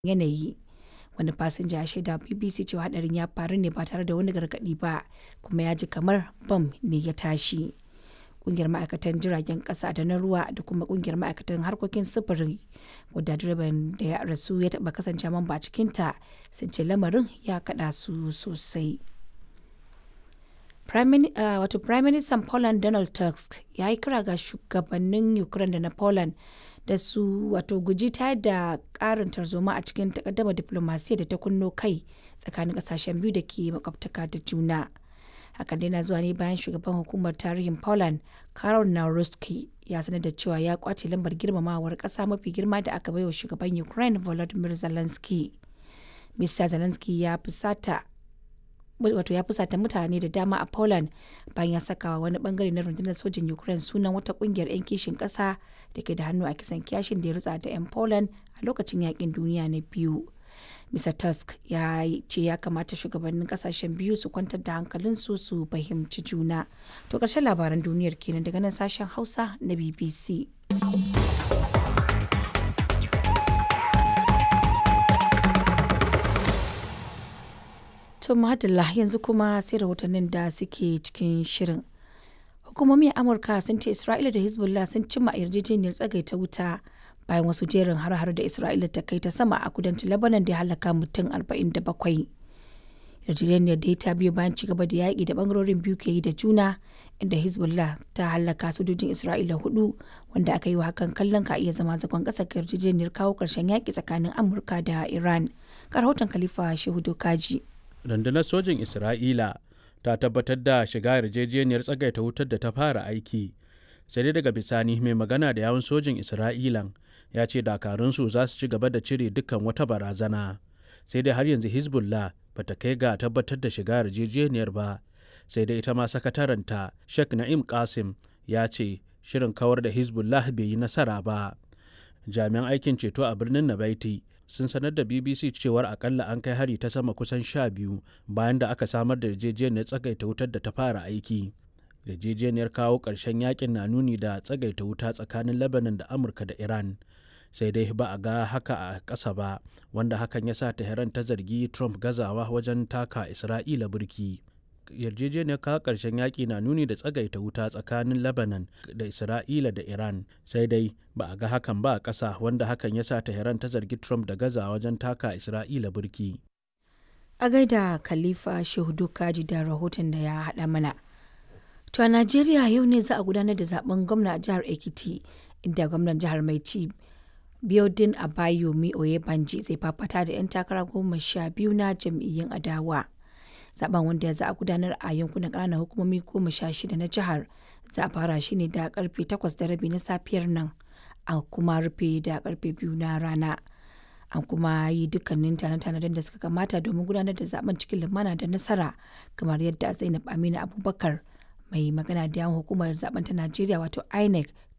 yanayi. Wani fasinja ya shaida wa BBC cewa hadarin ya faru ne ba tare da wani gargadi ba kuma ya ji kamar bam ne ya tashi. Kungiyar ma'aikatan jiragen kasa da na ruwa da kuma kungiyar ma'aikatan harkokin sufuri wadda direban da ya rasu ya taba kasance mamba a cikinta sun ce lamarin ya kada su sosai. wato Prime Minister Poland Donald Tusk ya yi kira ga shugabannin Ukraine da na Poland da su wato guji ta da karin tarzoma a cikin takaddama diplomasiya da ta kunno kai tsakanin kasashen biyu da ke makwabtaka da juna. Hakan dai na zuwa ne bayan shugaban hukumar tarihin Poland Karol Nawrocki ya sanar da cewa ya kwace lambar girmamawar kasa mafi girma da aka baiwa shugaban Ukraine Volodymyr Zelensky. Mr. Zelensky ya fusata wato ya fusata mutane da dama a Poland bayan ya saka wani bangare na rundunar sojin Ukraine sunan wata kungiyar 'yan kishin kasa da ke da hannu a kisan kiyashin da ya rutsa da 'yan Poland a lokacin yakin duniya na biyu. Mr. Tusk ya ce ya kamata shugabannin kasashen biyu su kwantar da hankalinsu su fahimci juna. To ƙarshen labaran duniyar kenan daga nan sashen Hausa na BBC. To Madalla yanzu kuma sai rahotannin da suke cikin shirin. Hukumomi a Amurka sun ce Isra'ila da Hezbollah sun cimma yarjejeniyar tsagaita wuta bayan wasu jerin har-har da Isra'ila ta kai ta sama a kudancin Lebanon da ya halaka mutum 47. Yarjejeniyar da ta biyo bayan ci gaba da yaƙi da bangarorin biyu ke yi da juna inda Hezbollah ta halaka sojojin Isra'ila hudu wanda aka yi wa hakan kallon ka iya zama zagon ƙasa ga yarjejeniyar kawo ƙarshen yaƙi tsakanin Amurka da Iran. Ga rahoton Khalifa Shehu Dokaji. rundunar sojin isra'ila ta tabbatar da shiga yarjejeniyar tsagaita wutar da ta fara aiki sai dai daga bisani mai magana da yawun sojin isra'ilan ya ce dakarunsu za su ci gaba da cire dukkan wata barazana sai dai har yanzu hezbollah ba ta kai ga tabbatar da shiga yarjejeniyar ba sai dai ita ma sakataranta sheikh na'im qasim ya ce shirin kawar da hezbollah bai yi nasara ba jami'an aikin ceto a birnin nabaiti sun sanar da bbc cewar akalla an kai hari ta sama kusan sha biyu bayan da aka samar da yarjejeniyar tsagaita wutar da ta fara aiki yarjejeniyar kawo ƙarshen yakin na nuni da tsagaita wuta tsakanin lebanon da amurka da iran sai dai ba a ga haka a ƙasa ba wanda hakan ya sa tehran ta zargi trump gazawa wajen taka isra'ila burki yarjejeniyar kawo ƙarshen yaƙi na nuni da tsagaita wuta tsakanin lebanon da isra'ila da iran sai dai ba a ga hakan ba a ƙasa wanda hakan ya sa tehran ta zargi trump da gaza wajen taka isra'ila burki a gaida khalifa shehudu kaji da rahoton da ya haɗa mana to a najeriya yau ne za a gudanar da zaben gwamna a jihar ekiti inda gwamnan jihar mai ci biodin abayomi oyebanji zai fafata da 'yan takara goma sha biyu na jam'iyyun adawa zaben wanda za a gudanar a yankunan ƙananan hukumomi goma sha shida na jihar za a fara shi ne da karfe takwas da rabi na safiyar nan a kuma rufe da karfe biyu na rana an kuma yi dukkanin tanade-tanaden da suka kamata domin gudanar da zaben cikin lumana da nasara kamar yadda zainab aminu abubakar mai magana da yawan hukumar zaben ta najeriya wato inec